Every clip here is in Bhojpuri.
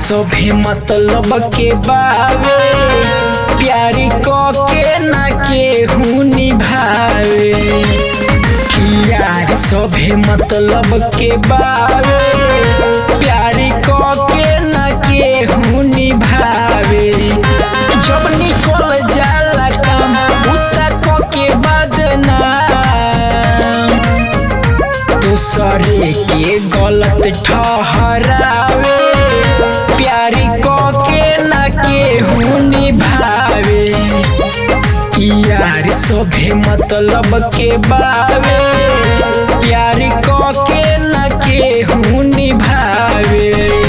सभे मतलब के बावे प्यारी क के ना केहू निभावे यार सभे मतलब के बावे प्यारी क के ना केहू निभावे जब निकल जाला काम उता क के बदनाम दूसरे के गलत ठहरावे प्यारी क के ना केहू निभावे यार सभे मतलब के बावे प्यारी क के ना केहू निभावे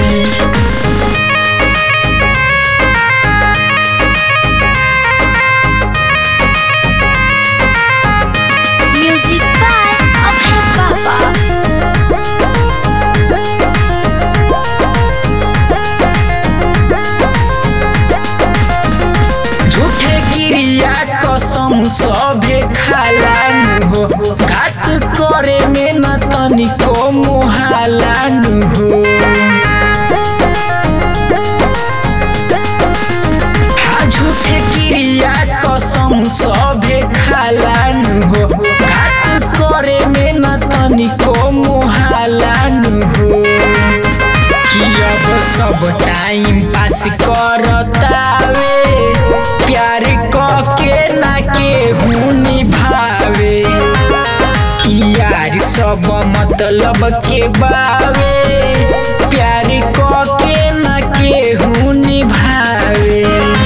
Music by Abhay Baba. झूठे क्रिया कसम सभे खालानु हो घात करे में न तनिको मुहालानु हो हा झूठे क्रिया कसम सभे खालानु हो घात करे में न तनिको मुहालानु हो कि अब सब टाइम पास करतावे प्यार क के ना केहू निभावे यार सब मतलब के बावे प्यार क के ना केहू निभावे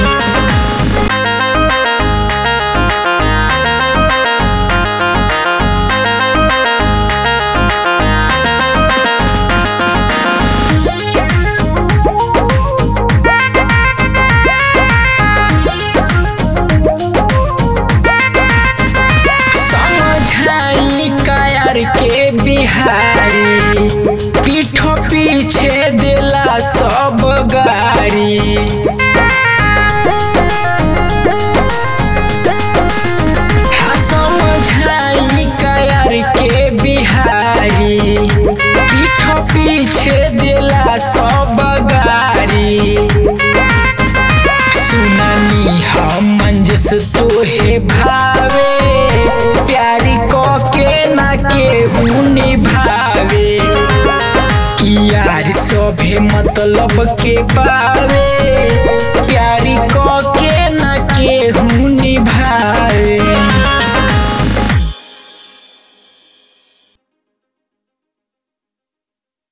समझाई कायर के बिहारी पीठो पीछे दिला सब गारी हाँ समझाई कायर के बिहारी पीठो पीछे दिला सब गारी सुनानी हम मंजस तोहे भावे प्यारी क के ना केहू निभावे यार सभे मतलब के बावे